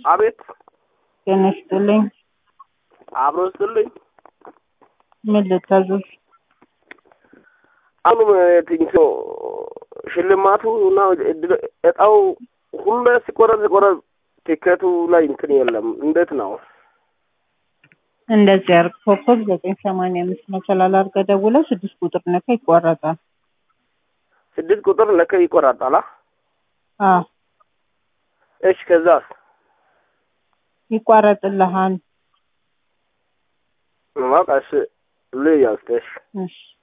አቤት ጤና ይስጥልኝ። አብሮ ስጥልኝ። ምን ልታዘዝ? አሁንም ትንሽ ሽልማቱ እና እድል- እጣው ሁሉ ሲቆረጥ ሲቆረጥ ቲኬቱ ላይ እንትን የለም። እንዴት ነው? እንደዚህ አርግ ኮከብ ዘጠኝ ሰማንያ አምስት መሰላል አድርገህ ደውለህ ስድስት ቁጥር ነካ ይቋረጣል። ስድስት ቁጥር ለከ ይቆራጣላ። አዎ እሺ ከዛስ? ይቋረጥልሃል። በቃ እሺ ልያዝ እሺ እሺ